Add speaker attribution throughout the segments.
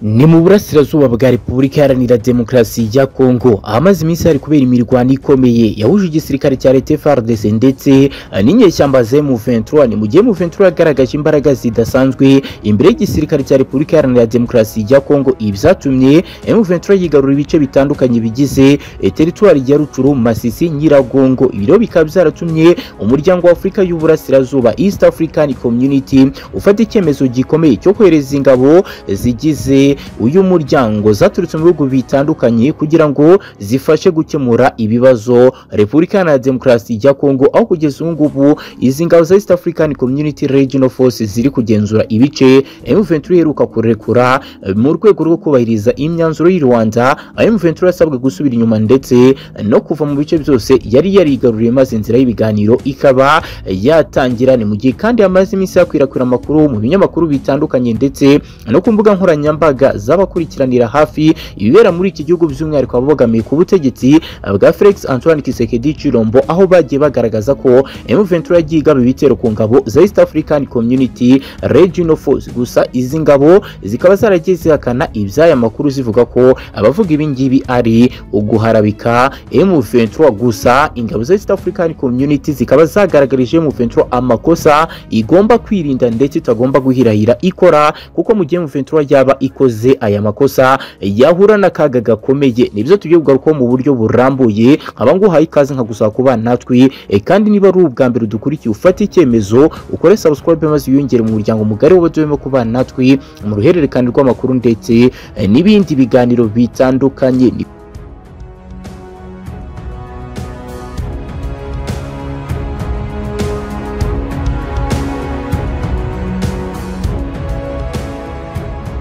Speaker 1: ni mu burasirazuba bwa repubulika iharanira demokarasi ya kongo ahamaze iminsi hari kubera imirwano ikomeye yahuje igisirikare cya leta FARDC ndetse n'inyeshyamba za M23 ni mu gihe M23 yagaragaje imbaraga zidasanzwe imbere y'igisirikare cya repubulika iharanira demokarasi ya kongo ibi byatumye M23 yigarura ibice bitandukanye bigize eh, teritwari ya Rucuru Masisi Nyiragongo ibi rero bikaba byaratumye umuryango wa Afurika y'uburasirazuba East African Community ufata icyemezo gikomeye cyo kohereza ingabo zigize uyu muryango zaturutse mu bihugu bitandukanye kugira ngo zifashe gukemura ibibazo Repubulika Iharanira Demokarasi ya Kongo aho kugeza ubu ngubu izi ngabo za East African Community Regional Force ziri kugenzura ibice M23 iheruka kurekura eh, mu rwego rwo kubahiriza imyanzuro y'i Rwanda aho M23 yasabwe gusubira inyuma ndetse no kuva mu bice byose yari yarigaruriye maze inzira y'ibiganiro ikaba yatangira ni mu gihe kandi hamaze iminsi yakwirakwira amakuru mu binyamakuru bitandukanye ndetse no ku mbuga nkoranyambaga z'abakurikiranira hafi ibibera muri iki gihugu by'umwihariko abo bogamiye ku butegetsi bwa Felix Antoine Tshisekedi Chilombo aho bagiye bagaragaza ko M23 yagiye igaba ibitero ku ngabo za East African Community Regional Force gusa izi ngabo zikaba zaragiye zihakana iby'aya makuru zivuga ko abavuga ibi ngibi ari uguharabika M23 gusa ingabo za East African Community zikaba zagaragarije M23 amakosa igomba kwirinda ndetse itagomba guhirahira ikora kuko mu gihe M23 yaba ikoze aya makosa yahura n'akaga gakomeye nibyo tugiye kugarukaho mu buryo burambuye nkaba nguhaye ikaze nkagusaba kuba natwe e, kandi niba ari ubwa mbere dukurikiye ufate icyemezo ukore subscribe maze wiyongere mu muryango mugari w'abaduyemo kubana natwe mu ruhererekane rw'amakuru ndetse e, n'ibindi biganiro bitandukanye ni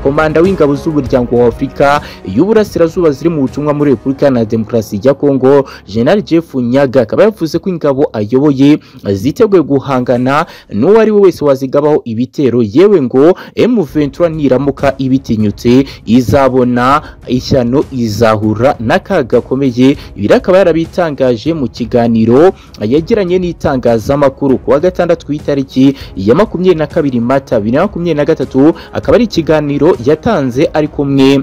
Speaker 1: komanda w'ingabo z'umuryango wa Afurika y'uburasirazuba ziri mu butumwa muri Repubulika Iharanira Demokarasi ya Kongo General Jeff Nyaga akaba yavuze ko ingabo ayoboye ziteguye guhangana n'uwo ari we wese wazigabaho ibitero yewe ngo M23 niramuka ibitinyutse izabona ishyano izahura n'akaga gakomeye ibi rero akaba yarabitangaje mu kiganiro yagiranye n'itangazamakuru ku wa gatandatu ku itariki ya makumyabiri na kabiri mata bibiri na makumyabiri na gatatu akaba ari ikiganiro yatanze ari kumwe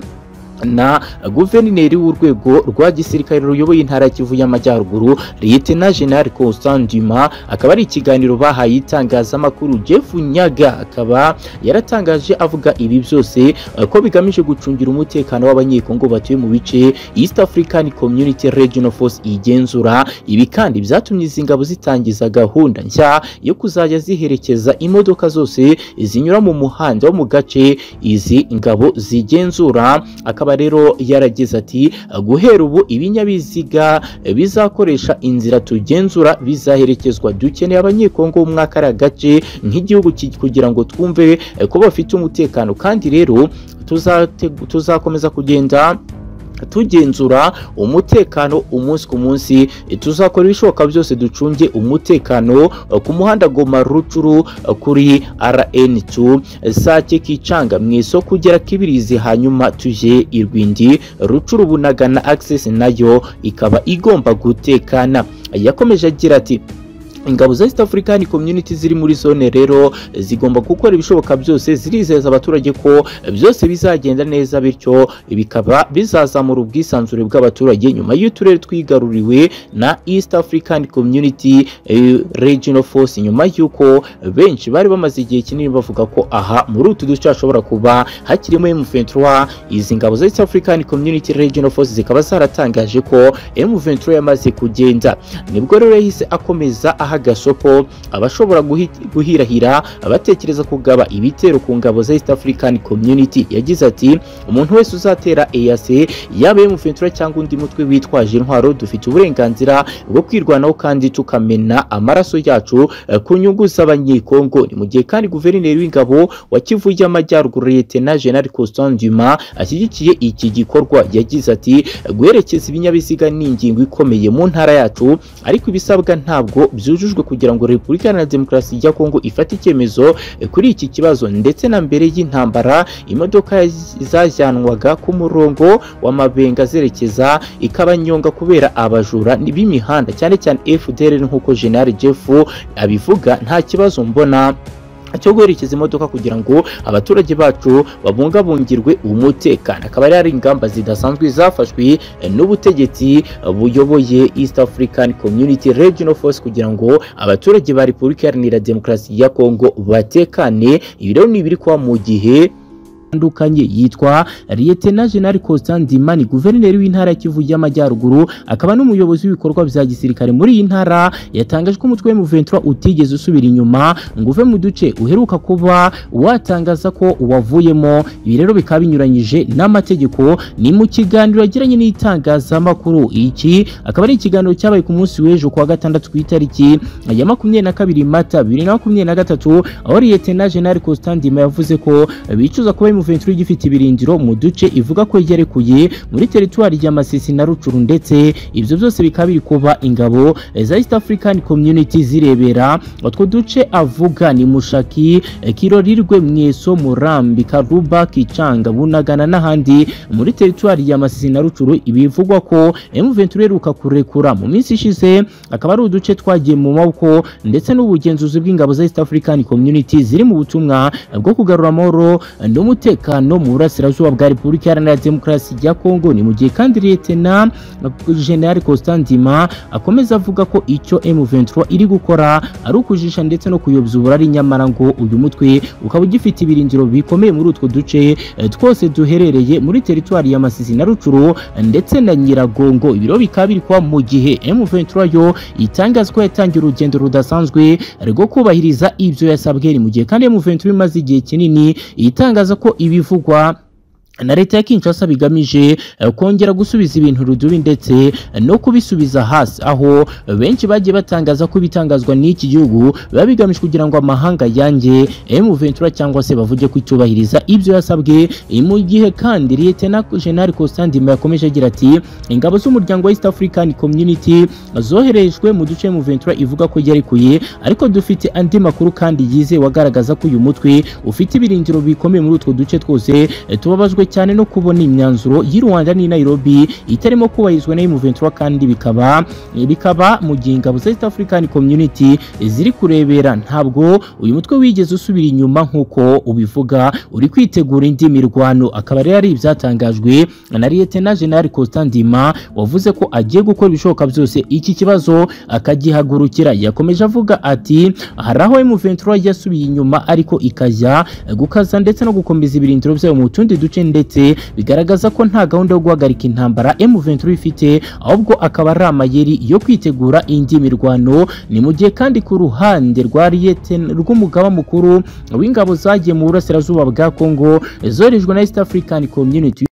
Speaker 1: na guverineri w'urwego rwa gisirikare ruyoboye intara ya Kivu y'Amajyaruguru Lieutenant General Constant Duma akaba ari ikiganiro bahaye itangazamakuru Jeff Nyaga akaba yaratangaje avuga ibi byose eh, ko bigamije gucungira umutekano w'abanyekongo batuye mu bice East African Community Regional Force igenzura ibi kandi byatumye izi ngabo zitangiza gahunda nshya yo kuzajya ziherekeza imodoka zose zinyura mu muhanda wo mu gace izi ngabo zigenzura akaba akaba rero yaragize ati guhera ubu ibinyabiziga bizakoresha inzira tugenzura bizaherekezwa dukeneye abanyekongo bo muri kariya gace nk'igihugu kugira ngo twumve ko bafite umutekano kandi rero tuzakomeza kugenda tugenzura umutekano umunsi ku munsi tuzakora ibishoboka byose ducunge umutekano ku muhanda Goma Rucuru kuri RN2 Sake Kicanga mu isoko ugera Kibirizi hanyuma tuje Irwindi Rucuru Bunagana access nayo ikaba igomba gutekana yakomeje agira ati ingabo za East African Community ziri muri zone rero zigomba gukora ibishoboka byose zirizeza abaturage ko byose bizagenda neza bityo bikaba bizazamura ubwisanzure bw'abaturage nyuma y'uturere twigaruriwe na East African Community eh, Regional Force nyuma y'uko benshi bari bamaze igihe kinini bavuga ko aha muri utu duce hashobora kuba hakirimo M23 izi ngabo za East African Community Regional Force zikaba zaratangaje ko M23 yamaze kugenda nibwo rero yahise akomeza aha agasopo abashobora guhirahira abatekereza kugaba ibitero ku ngabo za East African Community yagize ati umuntu wese uzatera EAC yaba M23 cyangwa undi mutwe witwaje intwaro dufite uburenganzira bwo kwirwanaho kandi tukamena amaraso yacu eh, ku nyungu z'abanyekongo ni mu gihe kandi guverineri w'ingabo wa Kivu y'Amajyaruguru Lieutenant General Constant Duma ashyigikiye iki gikorwa yagize ati guherekeza ibinyabiziga ni ingingo ikomeye mu ntara yacu ariko ibisabwa ntabwo byuje byujujwe kugira ngo Repubulika Iharanira Demokarasi ya Kongo ifate icyemezo kuri iki kibazo ndetse na mbere y'intambara imodoka zajyanwaga ku murongo w'amabenga zerekeza ikabanyonga kubera abajura b'imihanda cyane cyane FDL nk'uko General Jeff abivuga nta kibazo mbona cyo guherekeza imodoka kugira ngo abaturage bacu babungabungirwe umutekano akaba ari ingamba zidasanzwe zafashwe n'ubutegetsi buyoboye East African Community Regional Force kugira ngo abaturage ba Repubulika Iharanira Demokarasi ya Kongo batekane ibi rero ni ibiri kwa mu gihe atandukanye yitwa Lieutenant General Constant Ndimani guverineri w'intara ya Kivu y'Amajyaruguru akaba n'umuyobozi w'ibikorwa bya gisirikare muri iyi ntara yatangaje ko umutwe w'M23 utigeze usubira inyuma ngo uve mu duce uheruka kuba watangaza ko wavuyemo ibi rero bikaba binyuranyije n'amategeko ni mu kiganiro yagiranye n'itangazamakuru iki akaba ari ikiganiro cyabaye ku munsi w'ejo kuwa gatandatu ku itariki ya makumyabiri na kabiri mata bibiri na makumyabiri na gatatu aho Lieutenant General Constant Ndima yavuze ko bicuza kuba M23 igifite ibirindiro mu duce ivuga ko yegerekuye muri teritwari ya Masisi na Rucuru ndetse ibyo byose bikaba biri kuba ingabo za East African Community zirebera utwo duce avuga ni Mushaki Kirorirwe Mweso Murambi Karuba Kicanga Bunagana n'ahandi muri teritwari ya Masisi na Rucuru ibivugwa ko M23 iheruka kurekura mu minsi ishize akaba ari uduce twagiye mu maboko ndetse n'ubugenzuzi bw'ingabo za East African Community ziri mu butumwa bwo kugarura amahoro n'umutekano umutekano mu burasirazuba bwa Repubulika Iharanira Demokarasi ya Kongo ni mu gihe kandi Lieutenant General Constant Ndima akomeza avuga ko icyo M23 iri gukora ari ukujisha ndetse no kuyobya uburari nyamara ngo uyu mutwe ukaba ugifite ibirindiro bikomeye muri utwo duce twose duherereye muri teritwari ya Masisi na Rucuru ndetse na Nyiragongo ibiro bikaba biri kuba mu gihe M23 yo itangaza ko yatangiye urugendo rudasanzwe rwo kubahiriza ibyo yasabwe ni mu gihe kandi M23 imaze igihe kinini itangaza ko ibivugwa na leta ya Kinshasa bigamije kongera gusubiza ibintu rudubi ndetse no kubisubiza hasi aho benshi bagiye batangaza ko ibitangazwa n'iki gihugu biba bigamije kugira ngo amahanga yanjye M23 cyangwa se bavuge ko itubahiriza ibyo yasabwe mu gihe kandi Lieutenant General Constant Ndima yakomeje agira ati ingabo z'umuryango wa East African Community zoherejwe mu duce M23 ivuga ko yarekuye ariko dufite andi makuru kandi yize wagaragaza ko uyu mutwe ufite ibirindiro bikomeye muri utwo duce twose tubabazwe cyane no kubona imyanzuro y'u Rwanda n'i Nairobi itarimo kubahirizwa na M23 kandi bikaba bikaba mu gihe ingabo za East African Community ziri kurebera ntabwo uyu mutwe wigeze usubira inyuma nk'uko ubivuga uri kwitegura indi mirwano akaba rero ari ibyatangajwe na Lieutenant General Constant Ndima wavuze ko agiye gukora ibishoboka byose iki kibazo akagihagurukira yakomeje avuga ati hari aho M23 yasubiye inyuma ariko ikajya gukaza ndetse no gukomeza ibirindiro byayo mu tundi duce ndetse ndetse bigaragaza ko nta gahunda yo guhagarika intambara M23 ifite ahubwo akaba ari amayeri yo kwitegura indi mirwano ni mu gihe kandi ku ruhande rwa Lieutenant rw'umugaba mukuru w'ingabo zagiye mu burasirazuba bwa Kongo zorejwe na East African Community